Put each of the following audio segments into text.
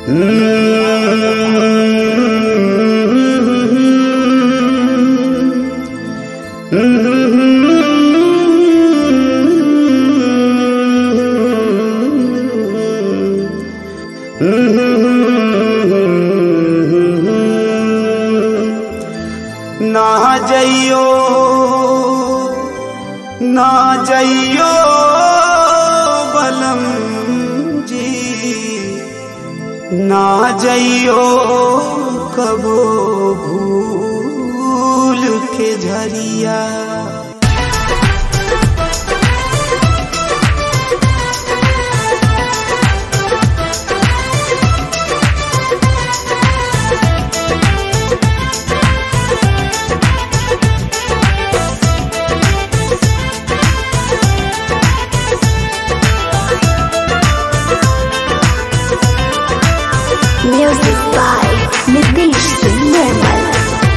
ना जइयो ना जइयो बलम जी ना जइयो कबो भूल के Jharia Music by Nitish Singh Nirmal.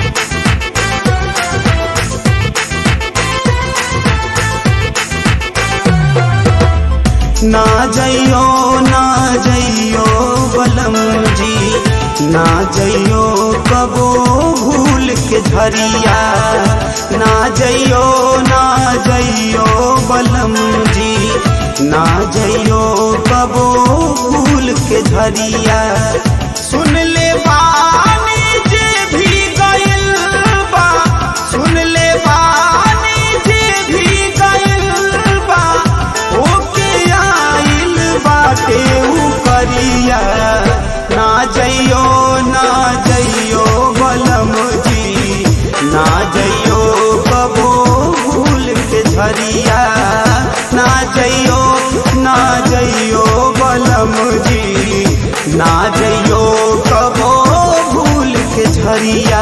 ना जइयो ना जइयो बलम जी ना जइयो कबो भूल के झरिया ना जइयो ना जइयो बलम जी ना जइयो कबो भूल के झरिया सुन ले बानी जे भी गइल बा सुन ले बानी जे भी गइल बा ओके आइल बाटे उ करिया ना जइयो ना जइयो बलम जी ना जइयो कबो भूल के झरिया ना जइयो ना जइयो बलम जी ना जइयो कबो भूल के झरिया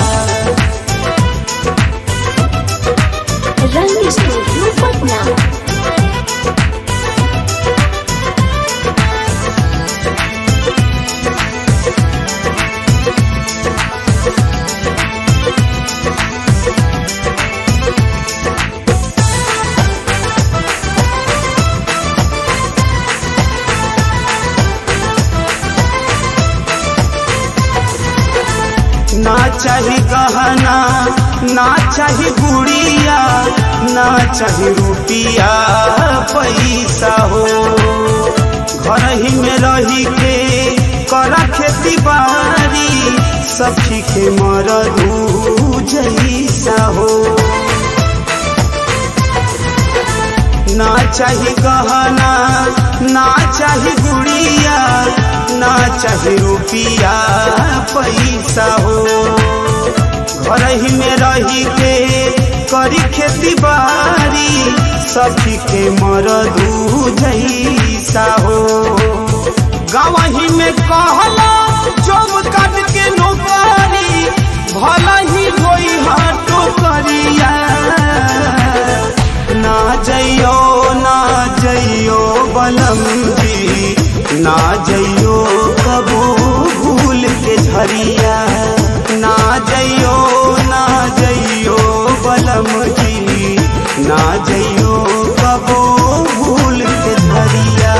Rang Studio Patna. ना चाही गहना ना चाही गुड़िया ना चाही रुपिया पैसा हो घर ही में रही के करा खेती बाड़ी सखी के मरदू जैसा हो ना चाही गहना ना चाही गुड़िया ना चाही रुपिया पैसा हो घर ही में रही के करी खेती बाड़ी सखी के मरदू जैसा हो गाँव ही में कहला जब काट के नौकरी भला ही होई हाटो करिया ना जइयो ना जइयो बलम जी ना जइयो कबो भूल के झरिया ना जइयो ना जइयो बलम जी ना जइयो कबो भूल के झरिया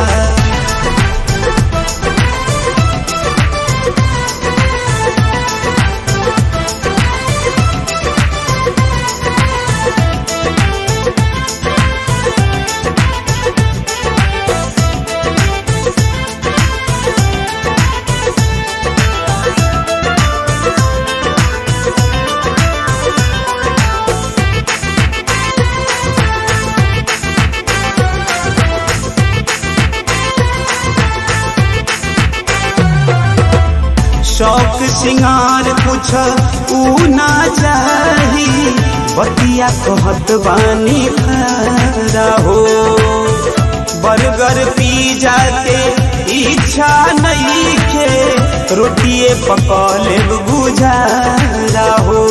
शौक सिंगार कुछ ऊ ना चाही बतिया कहत बानी खरा हो बर्गर पिज्जा के इच्छा नहीं खे रोटिए पकौले गुजारा हो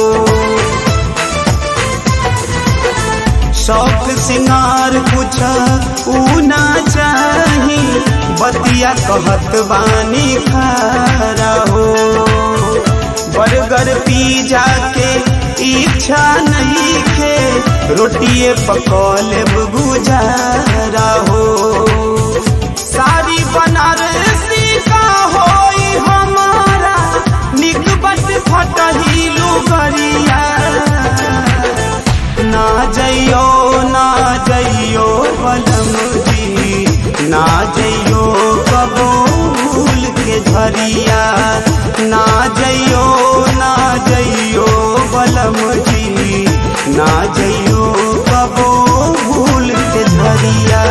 शौक सिंगार कुछ ऊ ना चाही बतिया कहत बानी खारा हो बर्गर पिज्जा के इच्छा नहीं खे रोटिए पकौले गुजारा हो सारी बनारसी का होई थरिया ना जइयो ना जइयो बलम जी ना जइयो कबो भूल के झरिया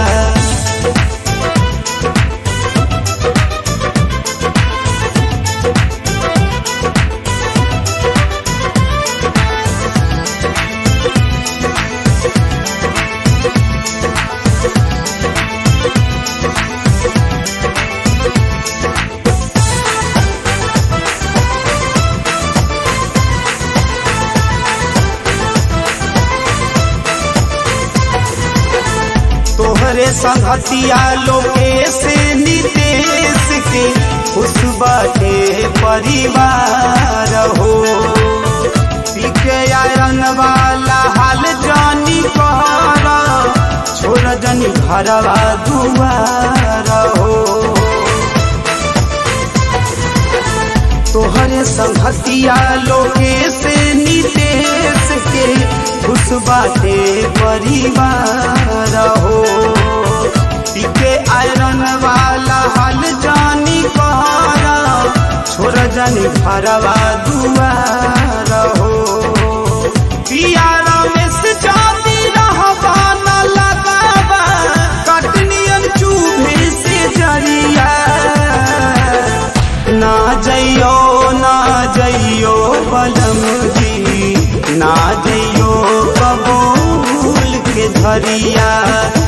तोहरे संगतिया लोके से नितेश के खुश बाटे परिवार हो पीके आयरन वाला हाल जानी कर छोड़ जनी घरवा दुआर हो तोहरे संगतिया लोके से नितेश के खुश बाटे परिवार हो पीके आयरन वाला हाल जानी कर छोड़ जानी घरवा दुआर हो पिया रमेश जाती रहबा न लगाबा कटनियन चूभे से जरिया ना जइयो ना जइयो बलम जी ना जइयो कबूल के धरिया